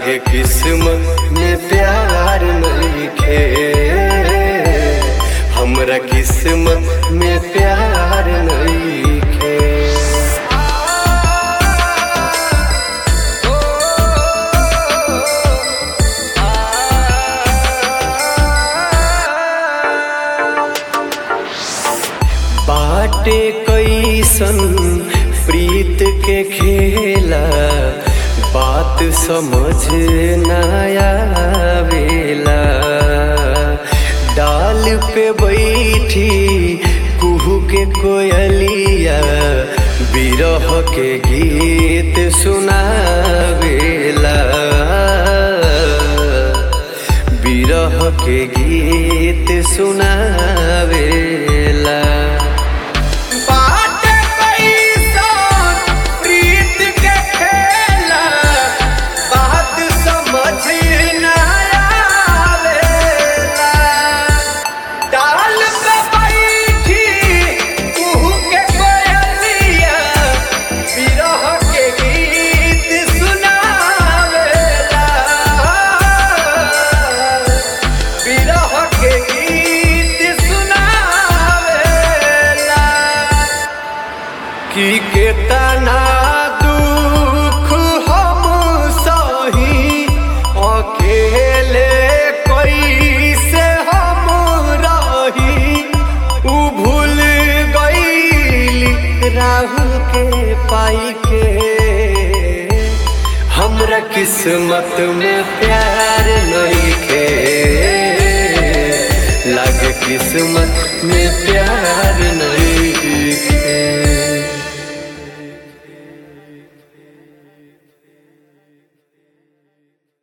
लागे किस्मत में प्यार नइखे हमरा किस्मत में प्यार नइखे बाटे कैसन प्रीत के खेला बात समझ न आवेला डाल पे बैठी कुहू के कोयलिया बिरह के गीत सुनावेला बिरह के गीत सुनावेला बाटे कैसन प्रीत के खेला बात समझ न आवेला डाल पे बैठी कुहू के कोयलिया बिरह के गीत सुनावेला बिरह के गीत सुनावेला कि केतना दुख हम सही अकेले कैसे हम रही उ भूल गईली राहुल के पाई के हमरा किस्मत में प्यार नइखे लागे किस्मत में प्यार नहीं